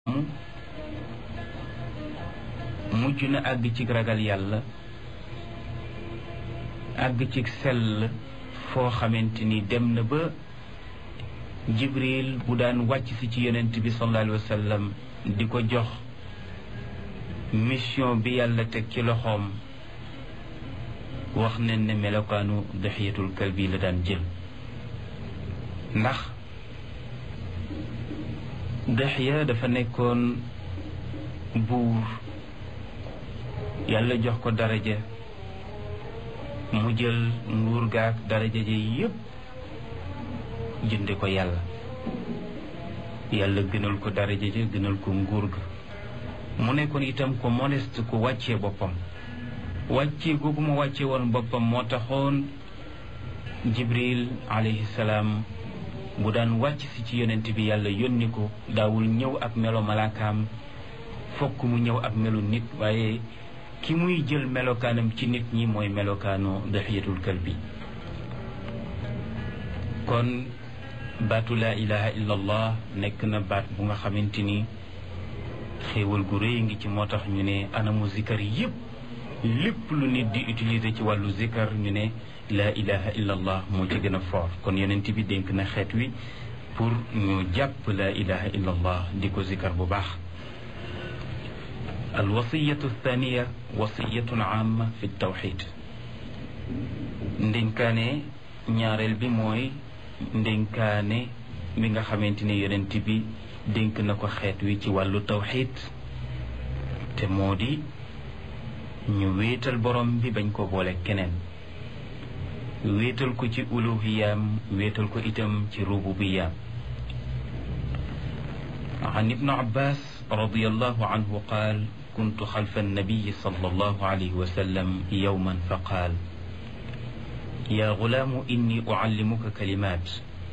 mujj na àgg ci ragal yàlla àgg ci sell foo xamante ni dem na ba jibril bu daan wàcc si ci yonent bi sallallahu alayhi wa sallam di ko jox mission bi yàlla teg ci loxoom wax nañ ne melokaanu daxiyatul kalbi la daan jël ndax daxiya dafa nekkoon buur yàlla jox ko daraja mu jël nguur gaak daraja ji yépp jënde ko yàlla yàlla gënal ko daraja ja gënal ko nguur ga mu nekkoon itam ko modeste ku wàccee boppam wàccee googu mu wàcce woon boppam moo taxoon jibril alayhi salaam bu daan wàcc si ci yonent bi yàlla yónni ko daawul ñëw ak melo malaakaam fokk mu ñëw ak melu nit waaye ki muy jël melokaanam ci nit ñi mooy melokaanu daxiyatul kalbi kon baatu laa ilaha illa allah nekk na baat bu nga xamante ni xéewal gu rëy ngi ci moo tax ñu ne anamu zikar yépp lépp lu nit di utiliser ci wàllu zikar ñu ne laa ilaha illa allah moo ci gën a fort kon yonent bi dénk na xeet wi pour ñu jàpp laa ilaha illa allah di ko zikar bu baax alwasiyatu thaniya wasiyatun amma fi tawxid ndénkaane ñaareel bi mooy ndénkaane bi nga xamante ne yonent bi dénk na ko xeet wi ci wàllu tawxid te moo di ñu wéetal borom bi bañ ko boole keneen wéetal ko ci uluhiyaam wéetal ko itam ci rububiyaam an ibnu abbas radiallahu anhu qaal كنت خلف النبي صلى الله عليه وسلم يوما فقال يا غلام إني أعلمك كلمات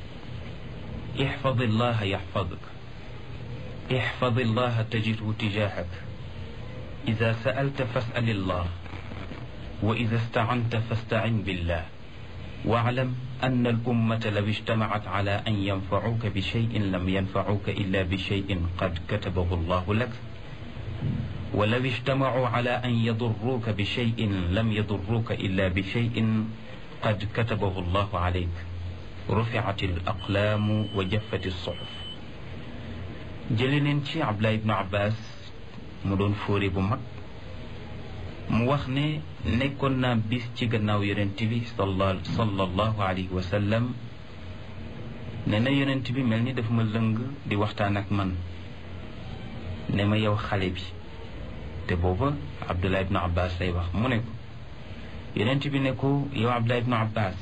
احفظ الله يحفظك احفظ الله تجده تجاهك إذا سألت فاسأل الله وإذا استعنت فاستعن بالله واعلم أن الأمة لو اجتمعت على أن ينفعوك بشيء لم ينفعوك إلا بشيء قد كتبه الله لك ولو اجتمعوا على أن يضروك بشيء لم يضروك إلا بشيء قد كتبه الله عليك رفعت الأقلام وجفت الصحف جلنين ci Abdullah ibn Abbas mu doon fóore bu mag mu wax ne nekkoon naa bis ci gannaaw yonent bi sallallahu alayhi wa sallam ne na yonent bi mel ni dafa ma lëng di waxtaan ak man ne ma yow xale bi te booba abdullah ibnu abbas lay wax mu ne ko yonent bi ne ko yow abdullah ibnu abbas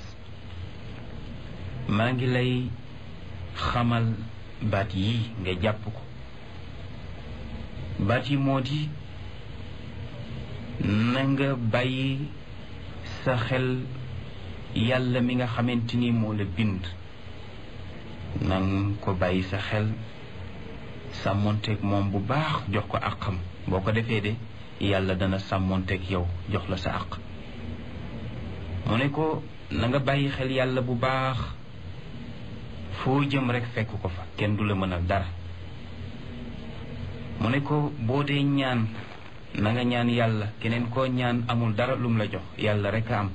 maa ngi lay xamal baat yii nga jàpp ko baat yi moo di na nga bàyyi sa xel yàlla mi nga xamante ni moo la bind na nga ko bàyyi sa xel sàmmonteeg moom bu baax jox ko àqam boo ko defee de yàlla dana sàmmonteeg yow jox la sa àq mu ne ko na nga bàyyi xel yàlla bu baax foo jëm rek fekk ko fa kenn du la mënal dara mu ne ko boo dee ñaan na nga ñaan yàlla keneen koo ñaan amul dara lum la jox yàlla rek a am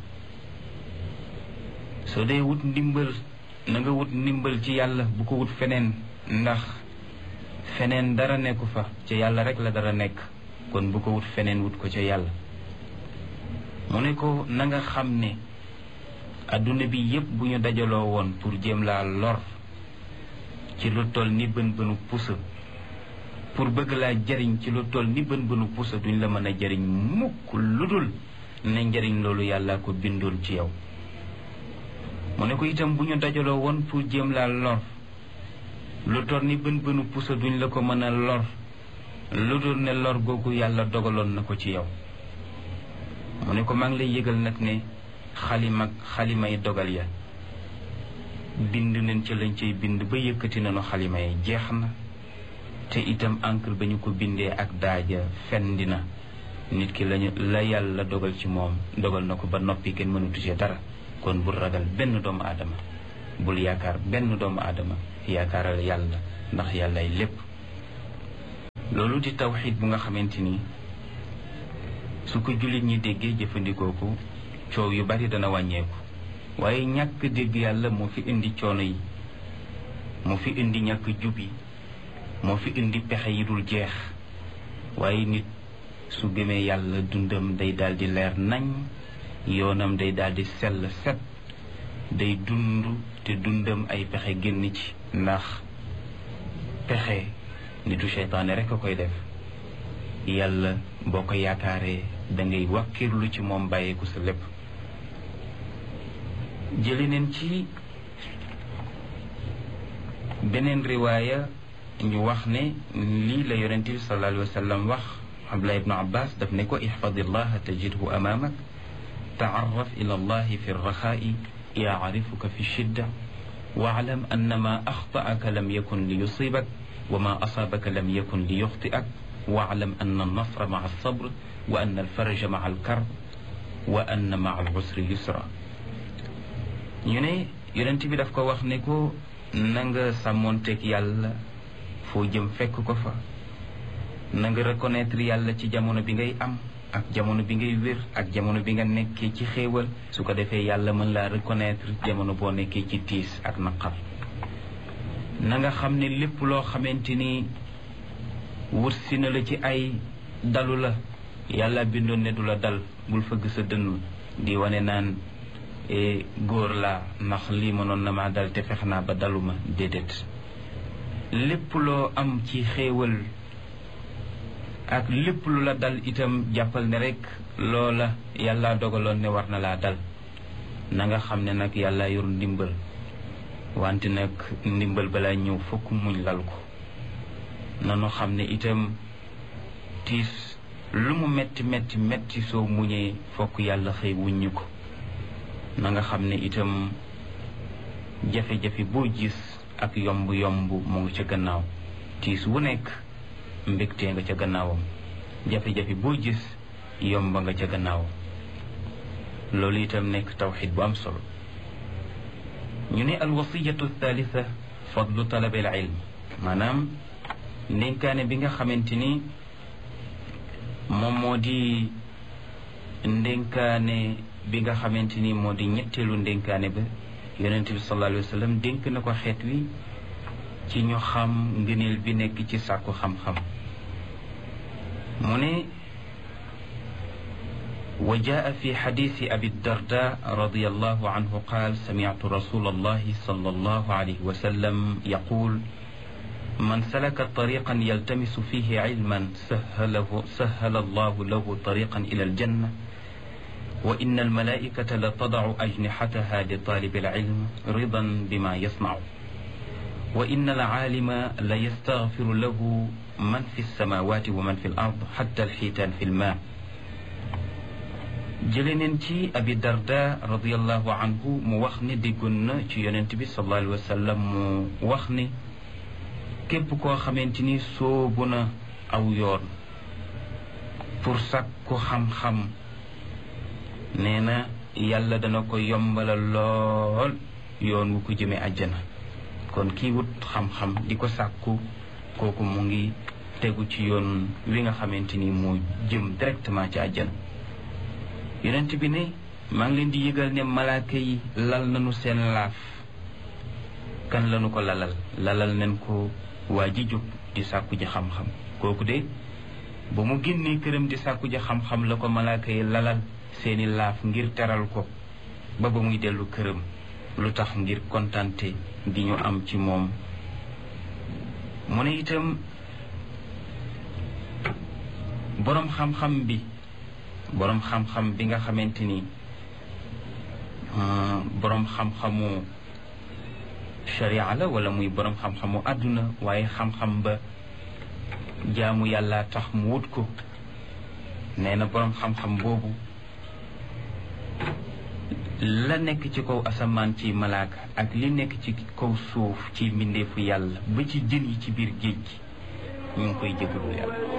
soo dee wut ndimbal na nga wut ndimbal ci yàlla bu ko wut feneen ndax feneen dara nekku fa ca yàlla rek la dara nekk kon bu ko wut feneen wut ko ca yàlla mu ne ko na nga xam ne adduna bi yépp bu ñu dajaloo woon pour jéem laa lor ci lu toll ni bën bënu pusa pour bëgg laa jariñ ci lu toll ni bën bënu pusa duñ la mën a jariñ mukk lu dul ne njariñ loolu yàlla ko bindoon ci yow mu ne ko itam bu ñu dajaloo woon pour jéem laa lor lu tor ni bën bënu pusa duñ la ko mën a lor lu dul ne lor googu yàlla dogaloon na ko ci yow mu ne ko maa ngi lay yëgal nag ne xalima xalimay dogal ya bind nañ ca lañ cay bind ba yëkkati nañu xalima yi jeex na te itam encre ba ñu ko bindee ak daaja fendi na nit ki lañu la yàlla dogal ci moom dogal na ko ba noppi kenn mënatu ci dara kon bul ragal benn doomu aadama bul yaakaar benn doomu aadama yaakaaral yàlla ndax yàllay lépp loolu di tawxid bu nga xamante ni su ko jullit ñi déggee jëfandikoo ko coow yu bari dana wàññeeku waaye ñàkk dégg yàlla moo fi indi coono yi moo fi indi ñàkk jub yi moo fi indi pexe yi dul jeex waaye nit su gëmee yàlla dundam day daldi leer nañ yoonam day daldi sell set day dund te dundam ay pexe génn ci ndax pexe nitu seytaane rekk a koy def yàlla boo ko yaakaaree dangay wàkkirlu ci moom bàyyeeku sa lépp jëli neen ci beneen riwaaya ñu wax ne lii la yonent bi sallallahu alayhi wa sallam wax Abdullah ibnu Abbas daf ne ko ihfadillaha tajidhu amaamak taarraf ila allahi fi rraxaa'i yaarifuka fi shidda waalam anna ma axtaaka lam yakun li yusibak wa ma asaabaka lam yakun li yuxtiak waalam anna alnasra maa alsabr wa anna alfaraja maa alkarb wa anna maa alusri yusra ñu ne yonent bi daf ko wax ne ko na nga sàmmoonteeg yàlla foo jëm fekk ko fa na nga reconnaître yàlla ci jamono bi ngay am ak jamono bi ngay wér ak jamono bi nga nekkee ci xéewal su ko defee yàlla mën laa reconnaître jamono boo nekkee ci tiis ak naqar na nga xam ne lépp loo xamante ni wërsi na la ci ay dalu la yàlla bindoon ne du la dal bul fëgg sa dënn di wane naan góor laa ndax lii mënoon na maa dal te fex naa ba daluma déedéet lépp loo am ci xéewal ak lépp lu la dal itam jàppal ne rekk loola yàlla dogaloon ne war na laa dal na nga xam ne nag yàlla yor ndimbal wante nag ndimbal balaa ñëw fokk muñ lal ko nanu xam ne itam tiis lu mu metti metti metti soo muñee fokk yàlla xëy wuññi ko na nga xam ne itam jafe-jafe boo gis ak yomb-yomb mu ngi ca gannaaw tiis wu nekk mbégtee nga ca gannaawam jafe-jafe boo gis yomba nga ca gannaawam loolu itam nekk tawxid bu am solo ñu ne alwasiyatu thalitha fadlu talabil ilm maanaam ndénkaane bi nga xamante ni moom moo di ndénkaane bi nga xamante ni moo di ñetteelu ndénkaane ba yonent bi sallallahu alayhi wa sallam dénk na ko xeet wi ci ñu xam ngëneel bi nekk ci sàkku xam-xam mu ne wa jaa fi xadisi abi darda radiallahu anhu qaal samictu rasul allahi sal allahu alayhi wa sallam yaqul man salaka tariqan yaltamisu fihi cilman sahalahu sahala allahu lahu tariqan ila aljanna wa inna almalaikata la tadacu ajnixataha li talibi alcilm ridan bima yasnacu wa inna alcaalima la yastaghfiru lahu man fi lsamawati wa man fi l ard xatta alxiitaan fi lmaa jële neen ci abi darda radiallahu anhu mu wax ne déggoon na ci yonent bi sallallahu alayhi wa sallam mu wax ne képp koo xamante ni soobu na aw yoon pour sàkku xam-xam nee na yàlla dana ko yombalal lool yoon wu ko jëme àjjana kon kii wut xam-xam di ko sàkku kooku mu ngi tegu ci yoon wi nga xamante ni moo jëm directement ci àjjana yonent bi ne maa ngi leen di yëgal ne malaaka yi lal nañu seen laaf kan lañu ko lalal lalal nañ ko waa ji jóg di sàkku ji xam-xam kooku de ba mu génnee këram di sàkku ji xam-xam la ko malaaka yi lalal seeni laaf ngir teral ko ba ba muy dellu këram lu tax ngir kontante gi ñu am ci moom mu ne itam boroom xam-xam bi boroom xam-xam bi nga xamante ni boroom xam-xamu sharia la wala muy boroom xam-xamu àdduna waaye xam-xam ba jaamu yàlla tax mu wut ko nee na boroom xam-xam boobu la nekk ci kaw asamaan ci malaaka ak li nekk ci kaw suuf ci mbindeefu yàlla ba ci jën yi ci biir géej gi ñu ngi koy jégalu yàlla